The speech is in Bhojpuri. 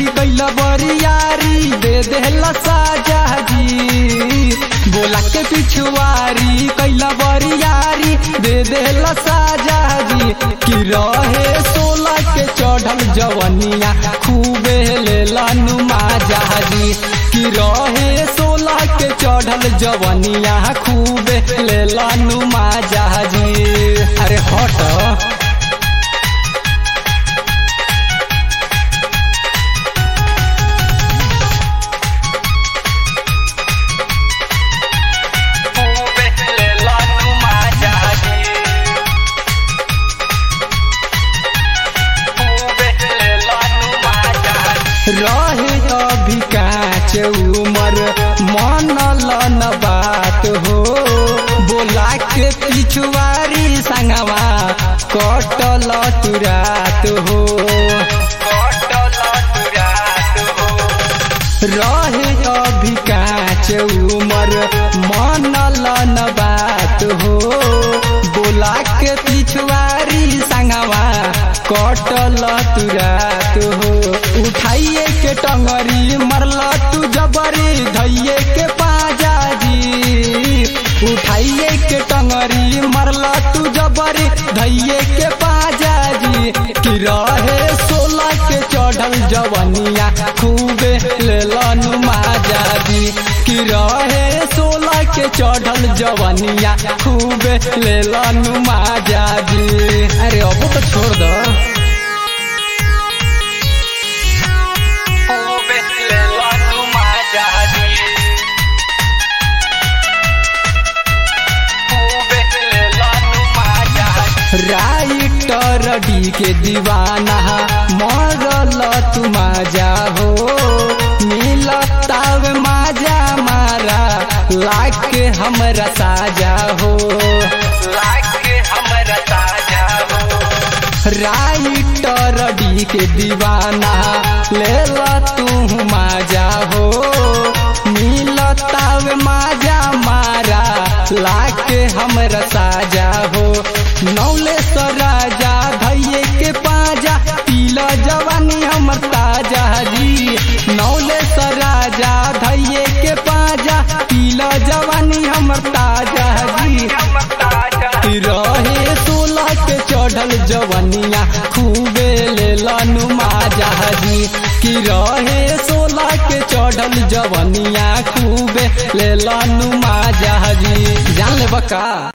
जी कैला बरियारी दे देला साजा जी बोला के पिछुआरी कैला बरियारी दे देला साजा जी कि रहे सोला के चढ़ल जवनिया खूबे लेला नुमा जहाजी कि रहे सोला के चढ़ल जवनिया खूबे लेला नुमा जहाजी अरे हट खूबे लेला नुमा जहाजी रहे अभी काच उमर मनल न बात हो बोला के पिछुआरी संगवा कटल तुरात हो रहे अभी काच उमर मनल न बात हो बोला के पिछुआरी संगवा कटल तुरात हो उठाइए के टंगरी मरल तू जबरी धैये के पाजा जी उठाइए के टंगरी मरल तू जबरी धैये के पाजा जी कि रहे सोला के चढ़ल जवनिया खूबे लेलन माजा जी कि रहे सोला के चढ़ल जवनिया खूबे लेलन माजा जी अरे अब तो छोड़ दो राइटर डी के दीवाना मरल तू माजा हो मिलताव माजा मारा लाग के हमरा साजा हो राइटर डी के दीवाना लेला तू माजा हो मिलताव माजा मारा लाग के हमरा साजा हो नौले राजा धैये के पाजा पीला जवानी हमर ताजा जी नौले राजा धैये के पाजा पीला जवानी हमर ताजा जी रहे सोलह के चढ़ल जवनिया खूबे लेलन माजा जी कि रहे सोलह के चढ़ल जवनिया खूबे लेलन माजा जी जान ले बका